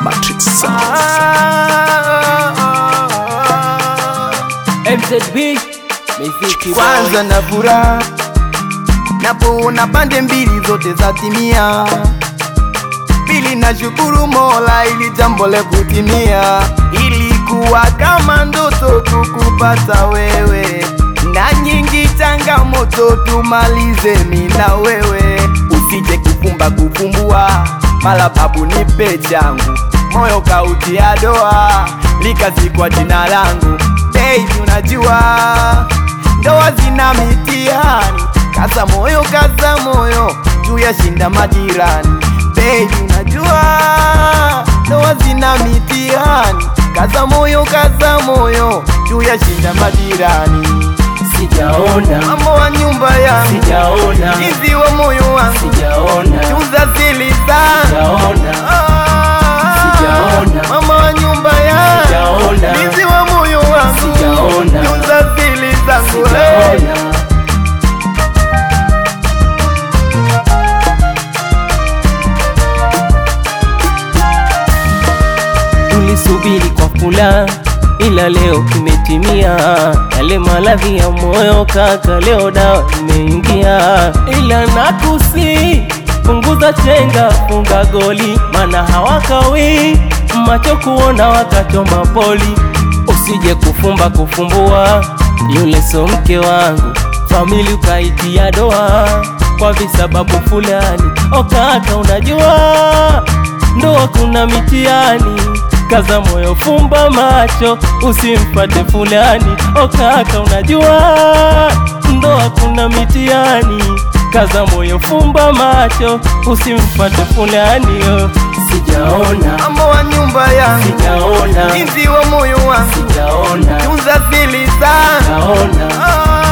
Matrix Sounds. MZB miziki kwanza na furaha napoona pande mbili zote za timia. Pili na shukuru Mola ili jambo le kutimia. Ilikuwa kama ndoto kukupata wewe, na nyingi changamoto tumalize mi na wewe. Usije kufumba kufumbua, mala babu nipe changu, moyo kautia doa, likazikwa jina langu. Baby unajua ndoa zina mitihani, kaza moyo, kaza moyo, juu ya shinda majirani. Baby unajua ndoa zina mitihani, kaza moyo, kaza moyo, juu ya shinda majirani. sijaona Mambo wa nyumba yangu, sijaona izi wa moyo wangu, sijaona tunza zili zangu sijaona Sijaona. mama wa nyumba yangu, Sijaona. izi wa moyo wangu, Sijaona. tunza zili zangu hey. sijaona tulisubiri kwa fula ila leo kimetimia yale maradhi ya moyo kaka leo dawa imeingia ila nakusi punguza chenga funga goli mana hawakawi macho kuona wakachoma poli usije kufumba kufumbua yule so mke wangu famili ukaitia doa kwa visababu fulani o kaka unajua ndoa kuna mitiani kaza moyo fumba macho usimfate fulani o kaka unajua ndoa kuna mitiani kaza moyo fumba macho usimfate fulani o sijaona mambo wa nyumba yangu, sijaona izi wa moyo wangu, sijaona tunza zili zangu sijaona